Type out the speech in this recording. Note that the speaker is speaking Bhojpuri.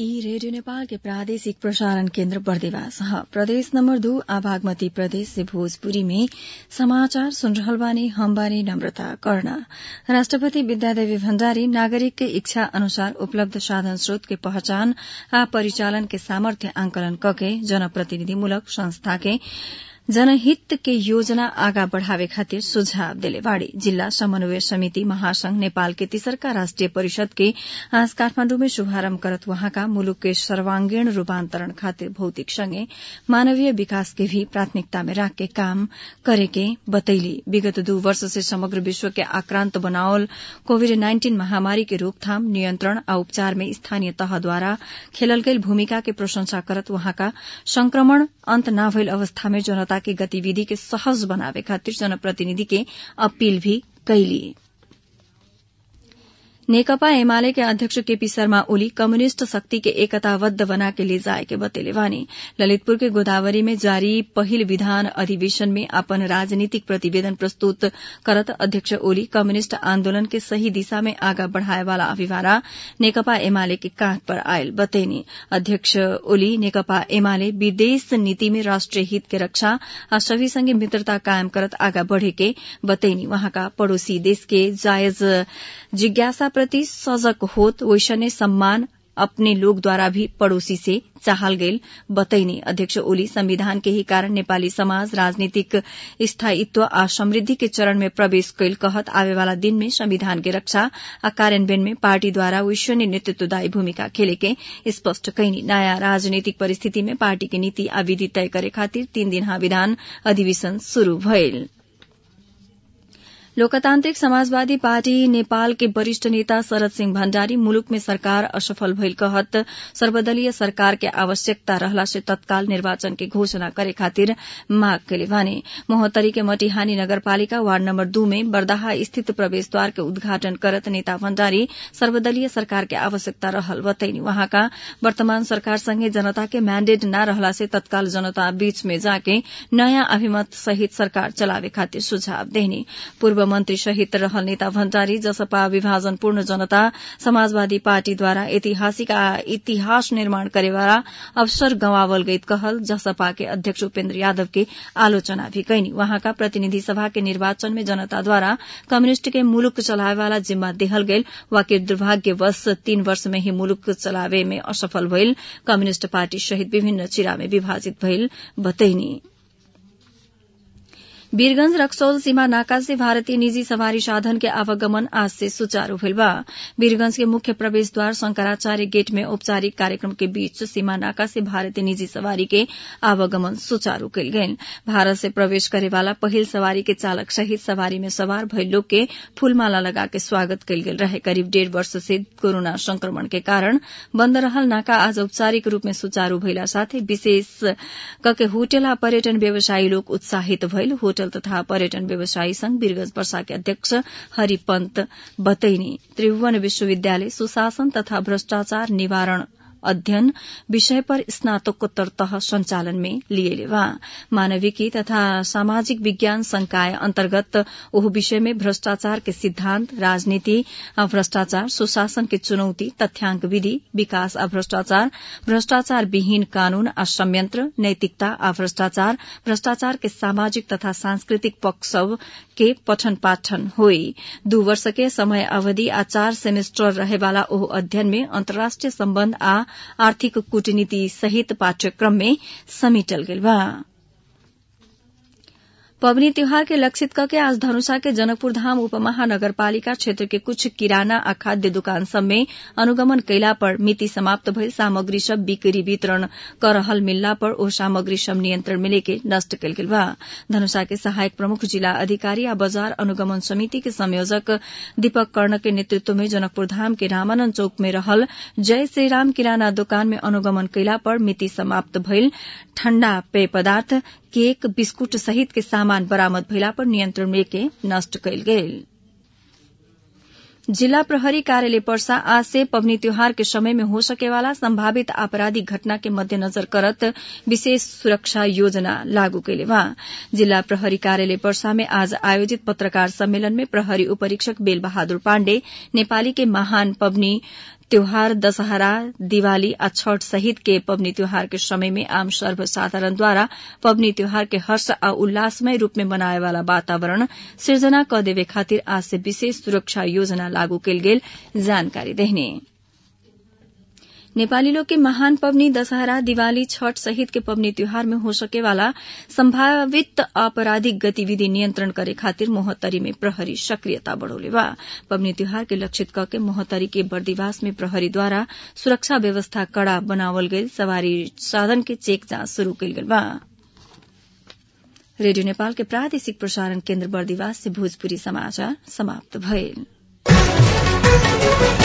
ई रेडियो नेपाल के प्रादेशिक प्रसारण केन्द्र बर्देवास ह प्रदेश नम्बर दू आ बागमती प्रदेश से भोजपुरी में समाचार सुन रहल बानी हम बानी नम्रता कर्ण राष्ट्रपति विद्यादेवी भण्डारी नागरिक के इच्छा अनुसार उपलब्ध साधन स्रोत के पहचान आ परिचालन के सामर्थ्य आंकलन कके जनप्रतिनिधिमूलक संस्था के जनहित के योजना आगा बढ़ावे खातिर सुझाव देले बाड़ी जिल्ला समन्वय समिति महासंघ नेपाल के तीसरका राष्ट्रिय परिषद के आज काठमाण्डु में शुभारम्भ करत वहाँका मुलुक के सर्वांगीण रूपान्तरण खातिर भौतिक संगे मानवीय विकास के भी प्राथमिकता में राख के काम करे के बतैली विगत दू वर्ष से समग्र विश्व के आक्रान्त बनावल कोविड नाइन्टीन महामारी के रोकथाम नियन्त्रण आ उपचार में स्थानीय तहद्वारा खेलल गईल भूमिका के प्रशंसा करत वहाँका संक्रमण अन्त न भइल अवस्था में जनता के गतिविधि के सहज बनावे खातिर जनप्रतिनिधि के अपील भी कैली नेकपा एमाले के अध्यक्ष केपी शर्मा ओली कम्युनिष्ट शक्ति के एकताबद्ध बना के ले जाए के बतेले बानी ललितपुर के गोदावरी में जारी पहिल विधान अधिवेशन में अपन राजनीतिक प्रतिवेदन प्रस्तुत करत अध्यक्ष ओली कम्युनिष्ट आन्दोलन के सही दिशा में आगा बढ़ाए वाला अभिवारा नेकपा एमाले के कांध पर आयल बतैनी अध्यक्ष ओली नेकपा एमाले विदेश नीति में राष्ट्रिय हित के रक्षा आ सभी संगे मित्रता कायम करत आगा बढ़े के बतैनी वहाँका पड़ोसी देश के जायज जिज्ञासा प्रति सजग होत वैसने सम्मान अपने लोग द्वारा भी पड़ोसी से चाहल गईल बतैनी अध्यक्ष ओली संविधान के ही कारण नेपाली समाज राजनीतिक स्थायित्व आ समृद्धि के चरण में प्रवेश कैल कहत आवे वाला दिन में संविधान के रक्षा आ कार्यान्वयन में पार्टी द्वारा विश्वनीय नेतृत्वदायी भूमिका खेले के स्पष्ट कैनी नयाँ राजनीतिक परिस्थिति में पार्टी के नीति आ विधि तय करे खातिर तीन दिन विधान अधिवेशन शुरू भइल लोकतान्त्रिक समाजवादी पार्टी नेपाल के वरिष्ठ नेता शरद सिंह भण्डारी मुलुक में सरकार असफल भइल कहत सर्वदलीय सरकार के आवश्यकता रहला से तत्काल निर्वाचन के घोषणा करे खातिर माग कैले बाने मोहतरी के मटिहानी नगरपालिका वार्ड नम्बर दू में बर्दाहा स्थित प्रवेशद्वार के उद्घाटन करत नेता भण्डारी सर्वदलीय सरकार के आवश्यकता रहल बतैनी वहाँका वर्तमान सरकार संगे जनता के मैण्डेट न रहला से तत्काल जनता बीच में जाके नयाँ अभिमत सहित सरकार चलावे खातिर सुझाव देनी पूर्व मन्त्री सहित रहल नेता भण्डारी जसपा विभाजनपूर्ण जनता समाजवादी पार्टीद्वारा ऐतिहासिक इतिहास निर्माण करेवाला अवसर गंवावल गईत कहल जसपा के अध्यक्ष उपेन्द्र यादव के आलोचना भी कैनी वहाँका प्रतिनिधि सभा के निर्वाचन में जनताद्वारा कम्युनिष्ट के मुलुक चलावेवाला जिम्मा देहल गईल वाकि दुर्भाग्यवश तीन वर्ष में ही मुलुक चलावे में असफल भइल कम्युनिष्ट पार्टी सहित विभिन्न चिरा में विभाजित भइल बतैनी वीरगंज रक्सौल सीमा नाका से भारतीय निजी सवारी साधन के आवागमन आज से सुचारू भइल बा वीरगंज के मुख्य प्रवेश द्वार शंकराचार्य गेट में औपचारिक कार्यक्रम के बीच सीमा नाका से भारतीय निजी सवारी के आवागमन सुचारू कयल गेल भारत से प्रवेश करे वाला पहिल सवारी के चालक सहित सवारी में सवार भइल लोग के फूलमाला लगा के स्वागत कयल गेल रहे करीब डेढ़ वर्ष से कोरोना संक्रमण के कारण बन्द रहल नाका आज औपचारिक रूप में सुचारू भइला साथै विशेष कके होटल आ पर्यटन व्यवसायी लोग उत्साहित भइल होटल तथा पर्यटन व्यवसायी संघ वीरगंज पर्सा के अध्यक्ष हरिपन्त बतैनी त्रिभुवन विश्वविद्यालय सुशासन तथा भ्रष्टाचार निवारण अध्ययन विषय पर स्नातकोत्तर तह संचालन में लिए वा मानविकी तथा सामाजिक विज्ञान संकाय अन्तर्गत ओह विषय में भ्रष्टाचार के सिद्धांत राजनीति आ भ्रष्टाचार सुशासन के चुनौती तथ्याङ्क विधि विकास आ भ्रष्टाचार भ्रष्टाचार विहीन कानून आ संयंत्र नैतिकता आ भ्रष्टाचार भ्रष्टाचार के सामाजिक तथा सांस्कृतिक पक्ष सब के पठन पाठन होई दू वर्ष के समय अवधि आ चार सेमेस्टर रहेवाला ओह अध्ययन में अन्तर्राष्ट्रिय सम्बन्ध आ आर्थिक कूटनीति सहित पाठ्यक्रम में समेटल गेल बा पबनी त्योहार के लक्षित करके आज धनुषा के जनकपुर धाम उपमहानगरपालिका क्षेत्र के कुछ किराना आ खाद्य दुकान सब में अनुगमन कैला पर मिति समाप्त भइल सामग्री सब बिक्री वितरण कर रहल मिलला पर ओ सामग्री सब नियंत्रण में लेके नष्ट कयल गेल बा धनुषा के सहायक प्रमुख जिला अधिकारी आ बाजार अनुगमन समिति के संयोजक दीपक कर्ण के नेतृत्व में जनकपुर धाम के रामानंद चौक में रहल जय श्रीराम किराना दुकान में अनुगमन कैला पर मिति समाप्त भइल ठण्डा पेय पदार्थ केक बिस्कुट सहित के सामान बरामद भइला पर नियन्त्रण लेके नष्ट कयल गेल जिला प्रहरी कार्यालय पर्सा आज से पबनी त्योहार के समय में हो सकेवाला संभावित आपराधिक घटना के मध्यनजर करत विशेष सुरक्षा योजना लागू कैले बा जिला प्रहरी कार्यालय पर्सा में आज आयोजित पत्रकार सम्मेलन में प्रहरी उपरीक्षक बेल बहादुर पाण्डे नेपाली के महान पबनी त्योहार दशहरा दिवाली आ छठ सहित के पबनी त्योहार के समय में आम सर्वसाधारण द्वारा पबनी त्योहार के हर्ष आ उल्लासमय रूप में मनाए वाला वातावरण सृजना क देवे खातिर आज से विशेष सुरक्षा योजना लागू कयल गेल जानकारी देहने नेपाली लोग के महान पबनी दशहरा दिवाली छठ सहित के पबनी त्योहार में हो सके वाला संभावित आपराधिक गतिविधि नियंत्रण करे खातिर मोहत्तरी में प्रहरी सक्रियता बढ़ोले बा पबनी त्योहार के लक्षित क के मोहत्तरी के बर्दिवास में प्रहरी द्वारा सुरक्षा व्यवस्था कड़ा बनावल गईल सवारी साधन के चेक जांच शुरू कईल गेल बा रेडियो नेपाल के प्रादेशिक प्रसारण केन्द्र बर्दिवास से भोजपुरी समाचार समाप्त भइल